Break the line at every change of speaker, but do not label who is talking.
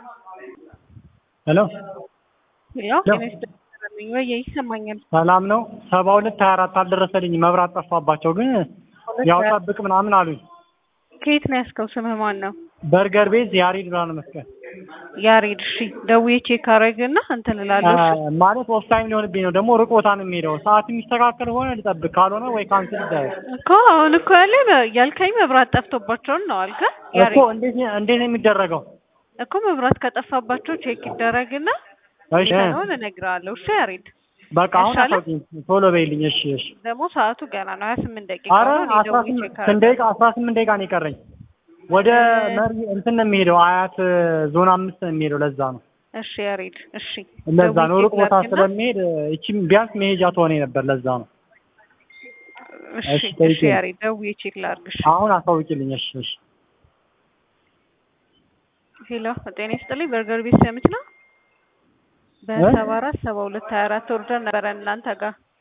ሄሎ
ያው ጤና ይስጥልኝ ወይ ይሰማኛል።
ሰላም ነው። ሰባ ሁለት ሀያ አራት አልደረሰልኝ መብራት ጠፋባቸው፣ ግን ያው ጠብቅ ምናምን አሉኝ።
ከየት ነው ያስከው? ስምህ ማን ነው?
በርገር ቤዝ ያሬድ ብርሃነ መስቀል
ያሬድ። እሺ ደውዬ ቼክ አደረግና እንትን እላለሁ። እሺ
ማለት ኦፍ ታይም ሊሆንብኝ ነው። ደግሞ ሩቅ ቦታ ነው የሚሄደው። ሰዓት የሚስተካከል ሆነ ልጠብቅ፣ ካልሆነ ወይ ካንስል ይደረግ
እኮ አሁን እኮ ያለ ያልከኝ መብራት ጠፍቶባቸውን ነው አልከ?
እኮ።
ያሬድ
እንዴት ነው እንዴት ነው የሚደረገው?
እኮ መብራት ከጠፋባቸው ቼክ ይደረግና
እሺ
ነው እነግርሃለሁ። እሺ ያሬድ
በቃ አሁን
ይሻላል?
አሳውቂኝ፣ ቶሎ በይልኝ። እሺ እሺ።
ደግሞ ሰዓቱ ገና ነው ሀያ ስምንት ደቂቃ
አረ
ነው። እኔ
አስራ
ደውዬ
ስምንት
ቼክ
ስንት ደቂቃ አስራ ስምንት ደቂቃ ነው የቀረኝ። ወደ መሪ እንትን ነው የሚሄደው አያት ዞን አምስት ነው የሚሄደው። ለዛ ነው
እሺ ያሬድ እሺ
ለዛ ነው
ደውዬ
ሩቅ
ቼክ
ቦታ
ላድርግና-
ስለሚሄድ እቺም ቢያንስ መሄጃ ትሆኔ ነበር። ለዛ ነው
እሺ
እሺ፣
እሺ
ጠይቄ።
ያሬድ ደውዬ ቼክ ላድርግሽ።
አሁን አሳውቂልኝ። እሺ እሺ።
ሄሎ ጤና ይስጥልኝ። በርገር ቤት ሰምች ነው በሰባ አራት ሰባ ሁለት ሀያ አራት ወርደን ነበረ እናንተ ጋር